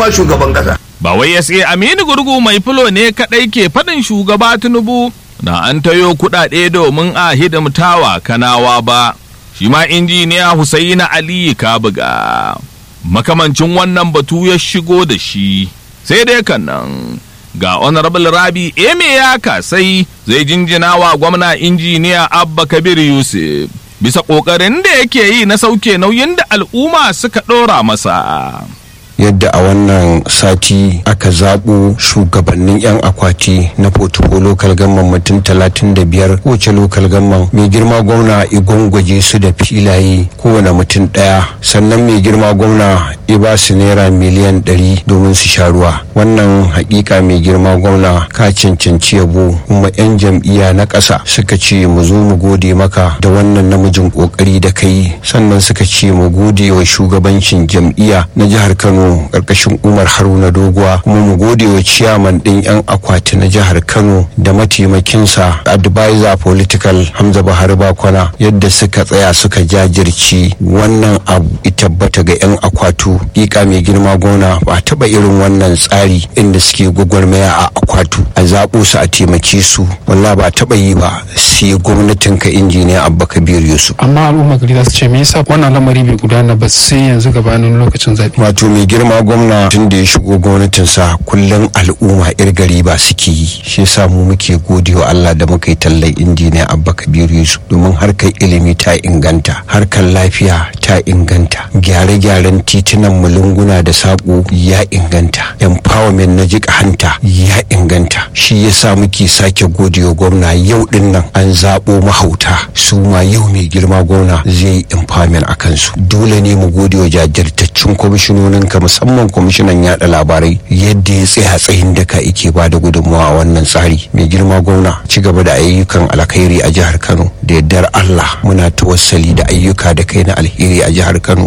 girma shugaban kasa ba wai SA Aminu Gurgu mai fulo ne kaɗai ke faɗin shugaba Tinubu na an tayo kuɗaɗe domin a hidimtawa kanawa ba shi ma injiniya Husaina Aliyu Kabuga makamancin wannan batu ya shigo da shi sai dai kan nan ga honorable rabi eme ya kasai zai jinjina wa gwamna injiniya abba kabir yusuf bisa ƙoƙarin da yake yi na sauke nauyin da al'umma suka ɗora masa yadda a wannan sati aka zaɓo shugabannin 'yan akwati na fotuko lokal gamman mutum 35 kowace lokal gamman mai girma gwamna igwangwaje su da filaye kowane mutum ɗaya sannan mai girma gwamna ya ba su naira miliyan 100 domin su sha ruwa wannan hakika mai girma gwamna ka cancanci yabo kuma 'yan jam'iyya na ƙasa suka ce mu zo mu gode maka da wannan namijin ƙoƙari da kai sannan suka ce mu gode wa shugabancin jam'iyya na jihar kano kano karkashin umar haruna doguwa kuma mu gode wa ciyaman din yan akwati na jihar kano da mataimakinsa advisor political hamza bahari bakwana yadda suka tsaya suka jajirci wannan abu tabbata ga yan akwatu ƙiƙa mai girma gona ba taba irin wannan tsari inda suke gwagwarmaya a akwatu a zaɓo su a taimake su walla ba taba yi ba sai gwamnatin ka injiniya abba kabir yusuf amma al'umma gari za su ce me yasa wannan lamari bai gudana ba sai yanzu gabanin lokacin zaɓe wato mai girma gwamna tun da ya shigo gwamnatinsa kullum al'umma yar gari ba suke yi shi yasa mu muke gode wa Allah da muka yi tallan injiniya Abba Kabiru Yusuf domin harkar ilimi ta inganta harkar lafiya ta inganta gyare-gyaren titunan mulunguna da saƙo ya inganta empowerment na jika hanta ya inganta shi yasa muke sake gode wa gwamna yau din nan an zaɓo mahauta su ma yau mai girma gwamna zai yi empowerment a kansu dole ne mu gode wa jajirtaccen kwamishinonin ka musamman kwamishinan yada labarai yadda ya tsaya tsayin daka ike ba da gudunmawa a wannan tsari mai girma gwamna ci gaba da ayyukan alkhairi a jihar kano da yardar allah muna tawassali da ayyuka da kai na alheri a jihar kano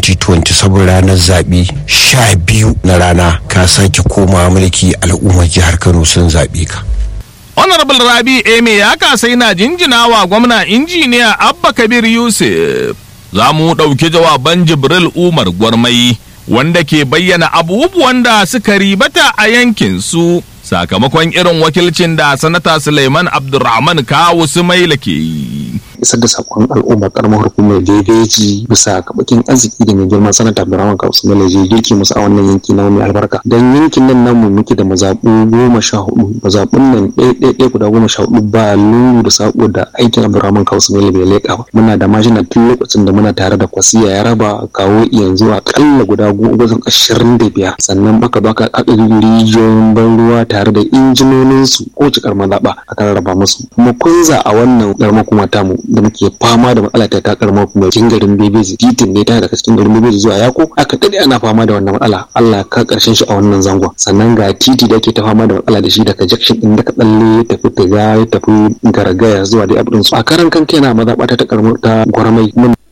2027 ranar zaɓe sha biyu na rana ka sake koma mulki al'ummar jihar kano sun zaɓe ka honorable rabi eme ya kasai na jinjina wa gwamna injiniya abba kabir yusuf za mu ɗauki jawaban jibril umar gwarmai wanda ke bayyana abubuwan da suka ribata a yankin su sakamakon irin wakilcin da sanata suleiman abdulrahman kawu sumaila ke yi isar da sakon al'umma karamar hukumar jejeji bisa kabakin arziki da mai girma sanata abdurrahman kausu mele je girki musu a wannan yanki na mai albarka dan yankin nan namu muke da mazaɓu goma sha hudu mazaɓun nan ɗaya ɗaya guda goma sha hudu ba lungu da sako da aikin abdurrahman kausu mele bai leƙa ba muna da mashina tun lokacin da muna tare da kwasiya ya raba kawo yanzu akalla guda goma ashirin da biyar sannan baka baka ƙaƙa rijiyoyin ban ruwa tare da injinoninsu ko cikar mazaɓa aka rarraba musu kuma kunza a wannan ƙaramar kuma tamu da muke fama da matsala ta takar kuma cikin garin bebeji titin ne ta daga cikin garin bebeji zuwa yako aka dade ana fama da wannan matsala Allah ka karshen shi a wannan zangon sannan ga titi da ake ta fama da matsala da shi daga junction din daga tsalle ya tafi tiga ya tafi garagaya zuwa dai abin su a karan kan kaina maza bata ta karmo ta gwarmai mun